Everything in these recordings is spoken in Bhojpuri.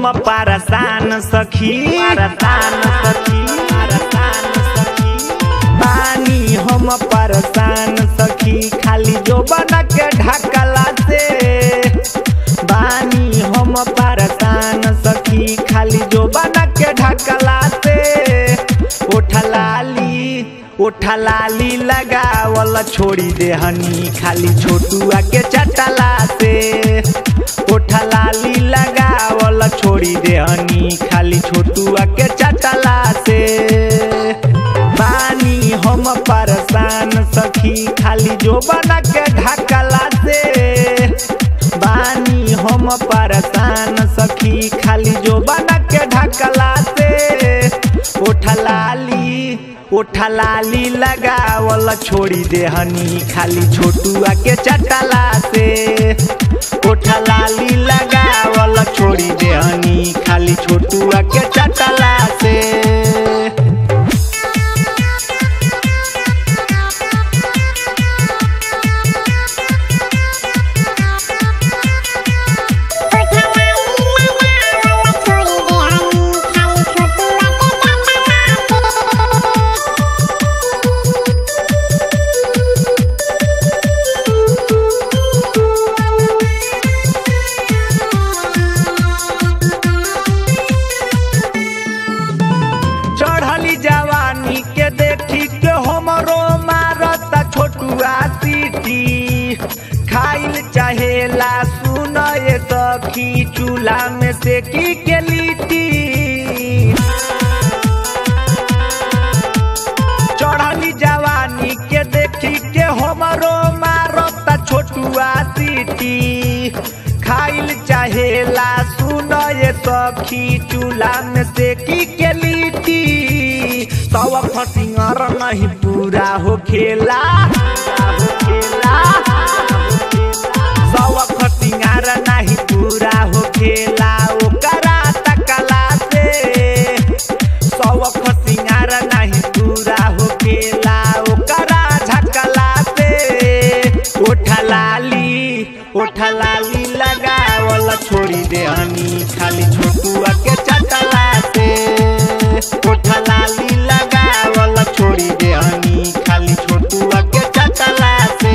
पारसान सखी पारसान सखी पारसान सखी बानी हम पारसान सखी खाली जो बना के ढकला से बानी हम पारसान सखी खाली जो बना के ढकला से उठलाली उठलाली लगावल छोड़ी दे हनी खाली छोटुआ के चटला से उठलाली लगावल छोड़ी दे हनी खाली छोटुआ के चटला से बानी हम परेशान सखी खाली जो बना के ढकला से बानी हम परेशान सखी खाली जो बना के ढकला से उठलाली उठलाली लगावल छोड़ी दे हनी खाली छोटुआ के चटला से उठलाली लगावल छोड़ी दे हनी खाली छोटुआ के चटला से चढ़ली जवानी के देखी के हमरो मारता छोटुआ सीटी खाइल चाहेला सुन ये सखी चूल्हा में से की के लिट्टी चढ़ली जवानी के देखी के हमरो मारता छोटुआ सीटी खाइल चाहेला सुन ये सखी चूल्हा में से की के लिट्टी तव फसिंगर नहीं पूरा हो खेला हो खेला सव फसिंगर नहीं पूरा हो खेला ओकरा तकला से सव फसिंगर नहीं पूरा हो खेला ओकरा झकला से उठलाली उठलाली लगावल छोड़ी दे हनी खाली छोटुआ के चटला से उठलाली लगावल छोड़ी दे हनी खाली छोटुआ के चटला से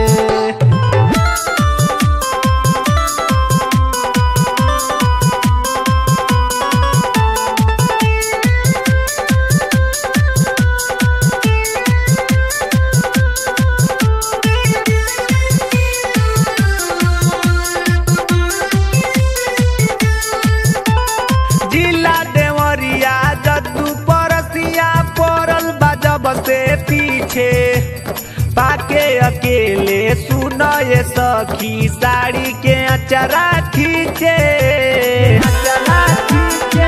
जिला देवरिया जद्दू परसिया पड़ल बजब से पीछे पाके अकेले सुन ये सखी साड़ी के अचरा खींचे अचरा खींचे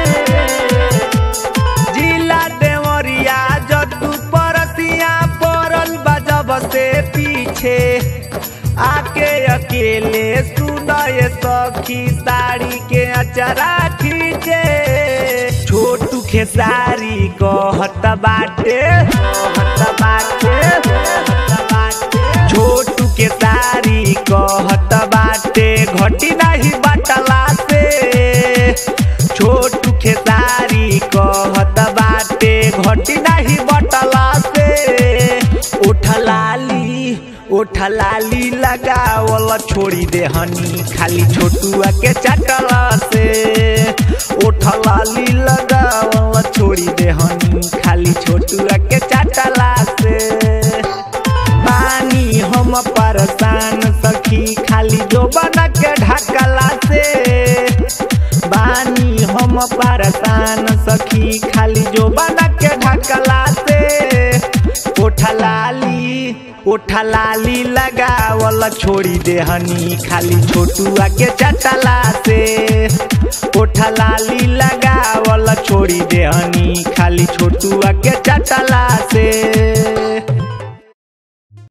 जिला देवरिया जद्दू परसिया पड़ल बजब से पीछे आके अकेले सुन ये सखी साड़ी के अचरा खींचे छोटू खेसारी कहत बाटे कहत बाटे कहत बाटे छोटू के सारी कहत बाटे घटी नहीं बटला से छोटू खेसारी कहत बाटे घटी नहीं बटला से उठलाली उठलाली लगावल छोड़ी दे हनी खाली छोटुआ के चटला से उठलाली लगावल छोड़ी दे हनी खाली छोटुआ के चटला से पानी हम परेशान सखी खाली जो बना के ढकला से बानी हम परेशान सखी खाली जो बना के ढकला से उठलाली उठलाली लगावल छोड़ी दे हनी खाली छोटुआ के चटला से उठलाली लगावल छोड़ी दे हनी खाली छोटुआ के चटला से